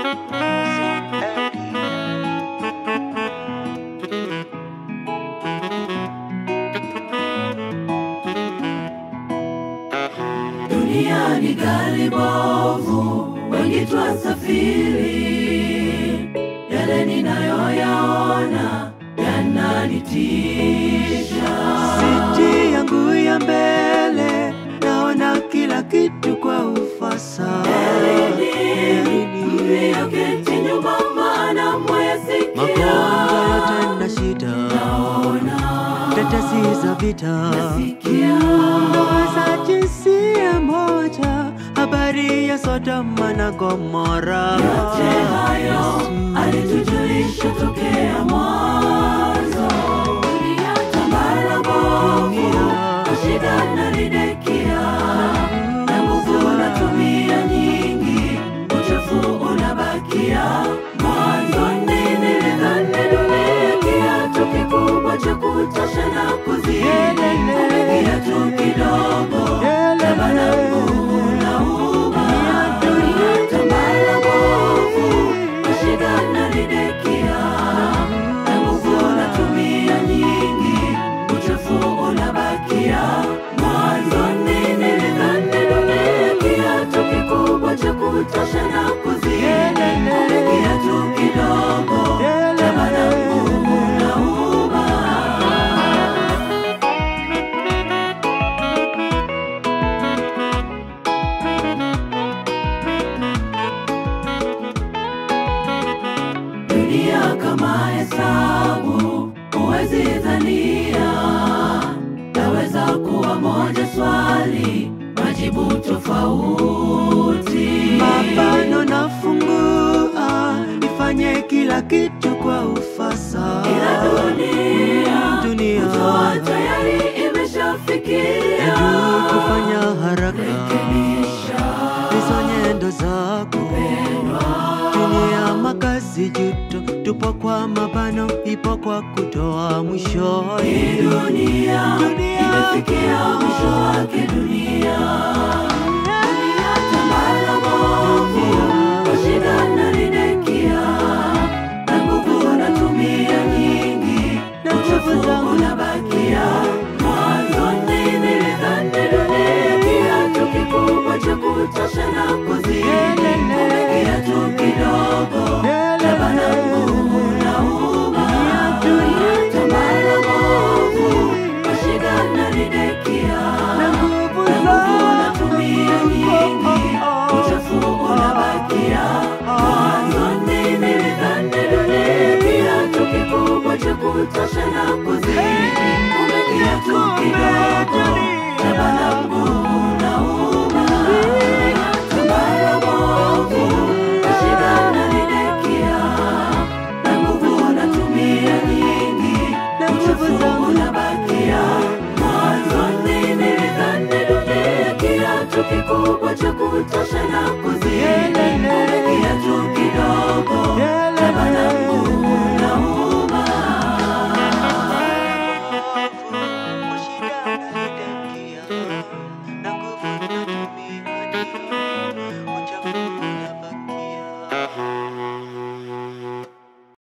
Dunia ni gari bovu, wengi twasafiri. Yale ninayoyaona yananitisha. Siti yangu ya mbele naona kila kitu kwa ufasaha. Mliyoketi nyuma, maana Magonjwa mwayasikia. yote na shida, tetesi za vita, ndoa za jinsia moja, habari ya Sodoma na Gomora. Yote hayo alitujulisha tokea mwanzo. Dunia tambara bovu, shida na ridekia, na nguvu unatumia nyingi, uchafu unabakia. Mwanzoni nilidhani dunia kiatu kikubwa cha kutosha na kuzidi, kumbe kiatu kidogo cha barafu unauma. Dunia tambara bovu, shida na ridekia, na nguvu unatumia nyingi, uchafu unabakia. Mwanzoni nilidhani dunia kiatu kikubwa cha kutosha na kuzidi, kumbe kiatu kidogo cha barafu unauma. dunia kama hesabu huwezi dhania naweza kuwa moja swali majibu tofauti Mapano nafungua, nifanye kila kitu kwa ufasaha. ila dunia Dunia. kutoa tayari imeshafikia Ebu kufanya haraka Rekebisha. hizo nyendo zako. Dunia makazi juto, tupo kwa mabano, ipo kwa kutoa mwisho. Hii dunia Dunia. imefikia mwisho wake dunia dunia tambara bovu shida na ridekia na nguvu unatumia nyingi Na uchafu nguvu zangu. unabakia mwanzoni nilidhani dunia kiatu kikubwa cha kutosha na kuzidi kumbe kiatu kidogo cha barafu unauma dunia tambara bovu shida na ridekia Na nguvu na nguvu zangu. unatumia nyingi uchafu unabakia mwanzoni nilidhani dunia kiatu kikubwa cha kutosha na kuzidi kumbe kiatu kidogo cha barafu unauma tambara bovu shida na ridekia na nguvu unatumia nyingi Na nguvu uchafu zangu. unabakia mwanzoni nilidhani dunia kiatu kikubwa cha kutosha na kuzidi